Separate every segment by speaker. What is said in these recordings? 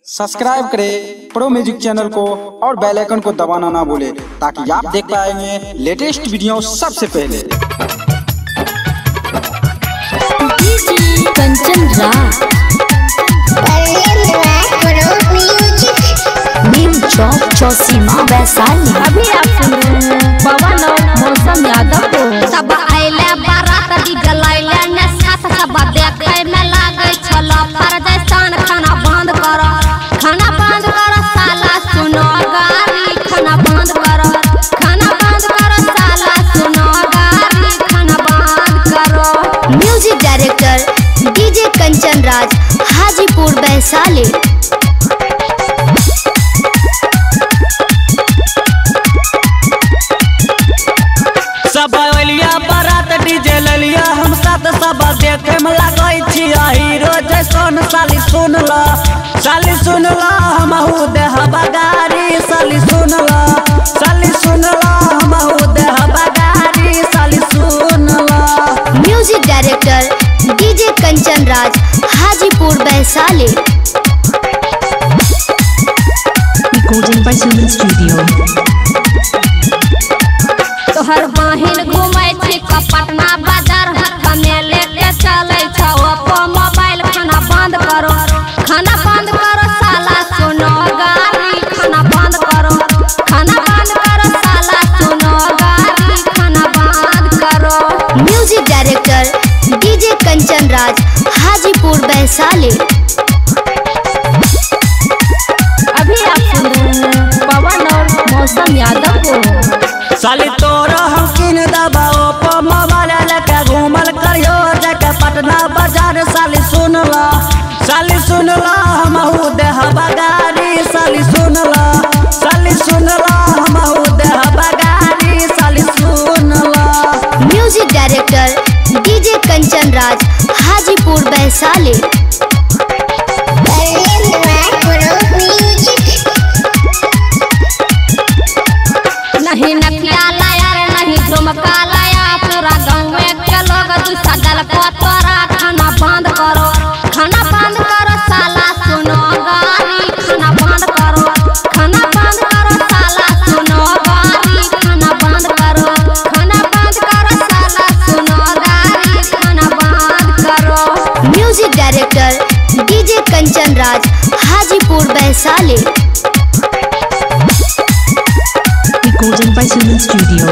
Speaker 1: Subscribe करें pro music channel को और बेल आइकन को दबाना ना भूलें ताकि आप देख पाएंगे लेटेस्ट वीडियो सबसे पहले
Speaker 2: कंचन राज नीम चौक चौसीमा वैशाली अभी आप सुन रहे हैं पवन और मौसम यादव को
Speaker 3: सब आइले बारात डीजे लाइले ने साथ सब देखे में लागे छलो परदेसान खाना बंद करो खाना बंद करो साला सुनो गारी खाना बंद करो खाना बंद करो साला सुनो गारी खाना बंद करो
Speaker 2: music director DJ Kanchan Raj Hajipur Vaishali
Speaker 4: सब अलिया बारात डीजे ललिया हम साथ सब देखे में लगै छी हीरो जैसन साली सुन ल साली सुन ल हमहू देह बगारी साली सुन ल साली सुन ल हमहू देह बगारी साली सुन ल
Speaker 2: music director DJ Kanchan Raj Hajipur Vaishali
Speaker 5: Recording by Suman Studio.
Speaker 3: तोहर बहिन घूमै छी पटना बाजार हाथ में लेके चलै छौ ओप्पो मोबाइल खाना बंद करो खाना बंद करो साला सुनो गारी खाना बंद करो खाना बंद करो साला सुनो गारी खाना बंद करो
Speaker 2: music director DJ Kanchan Raj Hajipur Vaishali अभी आप सुन रहे हैं पवन और मौसम यादव को
Speaker 4: साली तोरा हम किन दबा ओप्पो मोबाइल लेके घूमल करियो जाके पटना बाजार साली सुन ल साली सुन ल हमहू देह बगारी साली सुन ल साली सुन ल हमहू देह बगारी साली सुन ल
Speaker 2: music director DJ Kanchan Raj Hajipur Vaishali
Speaker 3: नहीं नकिया लाया रे नहीं झुमका लाया पूरा गाँव के लोग तू सदल को तोरा खाना बंद करो खाना बंद करो साला सुनो गारी खाना बंद करो खाना बंद करो साला सुनो गारी खाना बंद करो खाना बंद करो साला सुनो गारी खाना बंद करो
Speaker 2: music director DJ Kanchan Raj Hajipur Vaishali
Speaker 5: Recording by Suman Studio.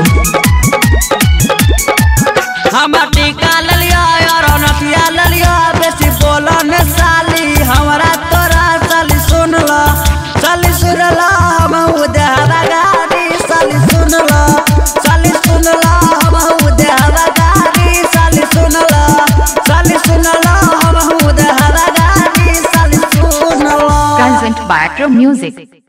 Speaker 4: हम टीका ललिया और नथिया ललिया बेसी बोला ने साली हमरा तोरा साली सुन ल साली सुन ल हमहू देह बगारी साली सुन ल साली सुन ल हमहू देह बगारी साली सुन ल साली सुन ल हमहू देह बगारी साली सुन ल
Speaker 5: Present by Pro Music.